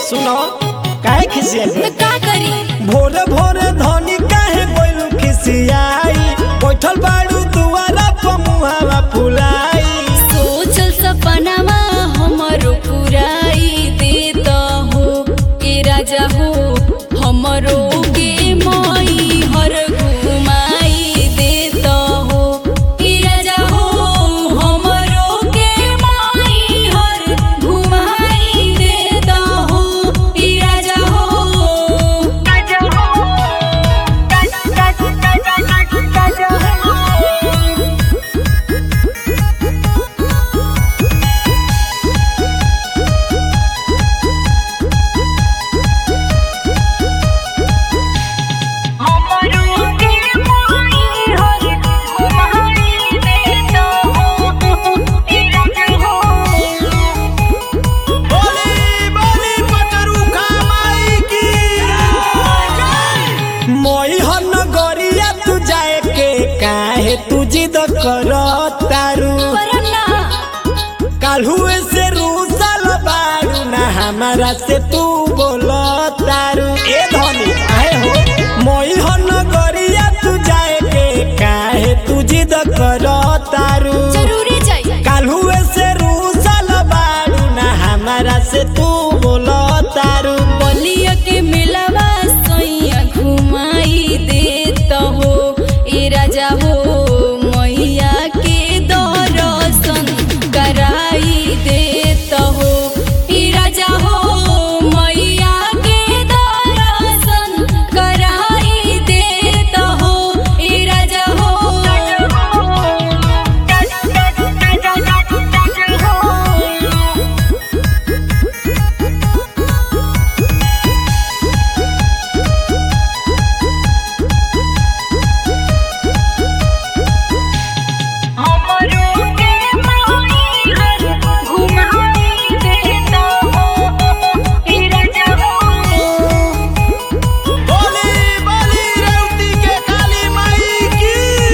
सुनो काहे खिसियल तो का करी भोरे भोरे धनी काहे बोलू खिसियाई बैठल बाड़ू दुआरा पर मुहावा फुलाई सोचल सपनावा हमरो पुराई देत हो ए राजा हो हमरो के मई हर घुमाई देत हो ए राजा हो हमरो के मई हर घुमाई देत हो ए राजा हो राजा हो राजा राजा हो हमरो के माई हर घुमाई देत हो ए राजा हो बोली बोली पटरू माई की मोई हन गरिया तू जाए के काहे तू जिद कर तारू करना काल्हुए से रूसल बारू ना हमारा से तू बोल तारू ए धनी आए हो मोई हन गरिया तू जाए के काहे तू जिद कर तारू जरूरी चाहिए काल्हुए से रूसल बारू ना हमारा से तू बोल तारू बलिया के मिलवा सैया घुमाई देत हो ए राजा हो मैया के दर्शन कराई देत हो ए राजा हो मैया के दर्शन कराई देत हो ए राजा हो हमरो के माई हर घुमाई देत हो ए राजा हो बोली बोली रेवती के काली माई की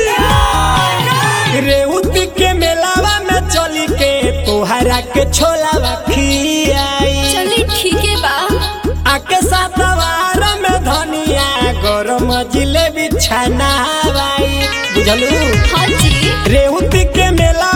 रेवती के मेलावा में चली के तोहरा के छोलावा खियाई चली ठीक है बा आके सातवार में धनिया गरम जिलेबी छनावाई बुझलू हाँ जी रेवती के मेला